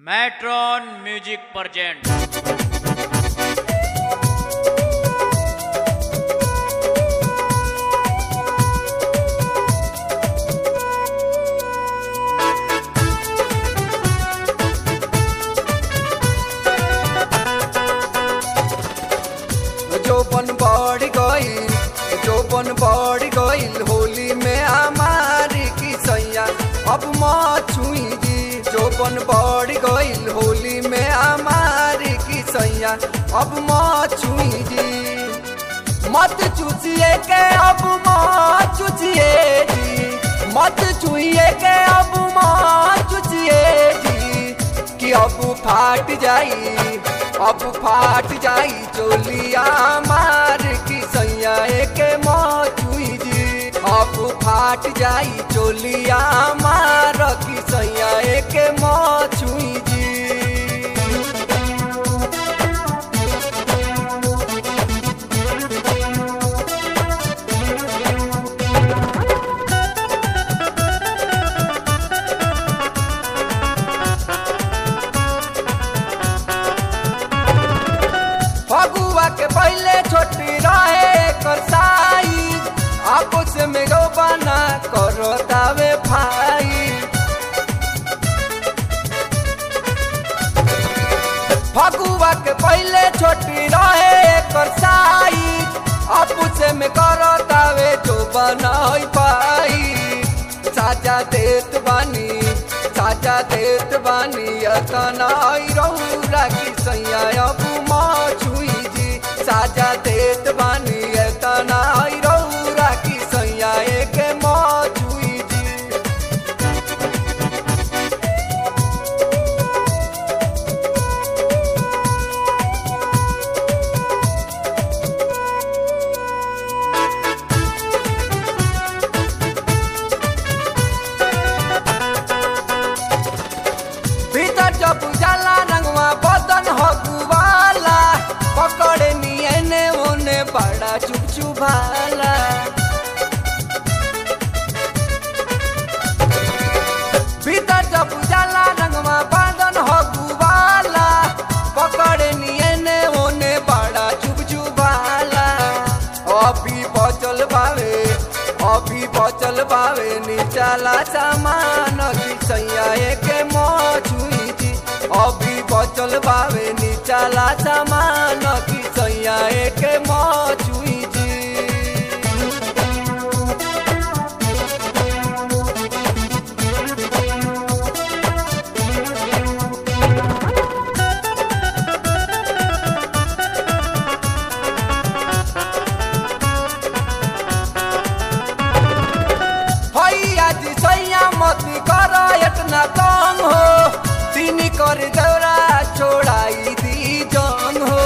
matron music present जोबन बढ़ गईल जोबन बढ़ गईल होली में हमारी की सैया अब छुई जी जोबन बढ़ गईल होली में हमारी की सैया अब छुई जी मत चूसिए के अब चुचिए जी मत चुइए के अब चुचिए जी कि अब फाट जाई अब फाट जाई चोलिया मार की सैया के मौचुई जी अब फाट जाई चोलिया मार की सैया के मौचुई जी फगुआ के पहले छोटी रहे कर साई आपस में गो बना करो दावे भाई फगुआ के पहले छोटी रहे कर साई आपस में करो दावे जो बना पाई साजा देत बानी साजा देत बानी अतना रौरा की सैया अब छुई जी साजा देत बानी अतना रौरा की सैया के छुई जी भीतर जब जाला रंगवा बदन हगुवाला पकड़े नियने ओने बड़ा चुप चुभाला भीतर जब जाला रंगवा बदन हगुवाला पकड़े नियने ओने बड़ा चुप चुभाला अभी बचल बावे अभी बचल बावे निचाला सामान की सैया के मछुई जी अभी बचल बावे निचाला सामान की सैया के मछुई जी भैया जी सैया मत कर इतना तंग हो तीनी कर दौरा छोड़ाई दी जंग हो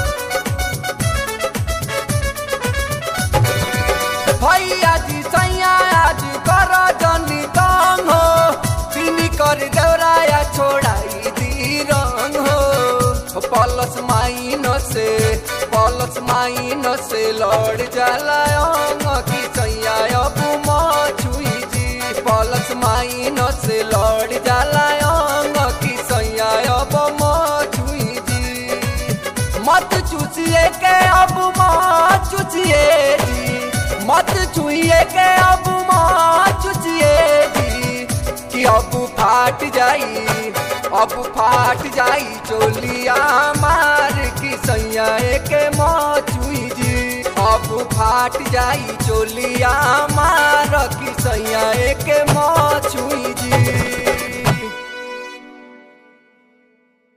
भैया जी सैया आज कर जनी तंग हो तीनी कर दौरा छोड़ाई दी रंग हो पलस माइन से पलस माइन से लड़ जाला अंग की सैया अब छुई जी पलस माइन से लड़ जाला अंग की सैया अब छुई जी मत चूसिए के अब चुचिए जी मत छुइए के अब चुचिए जी कि अब फाट जाई अब फाट जाई चोलिया मार की सैया के मौचुई जी अब फाट जाई चोलिया मार की सैया के मौचुई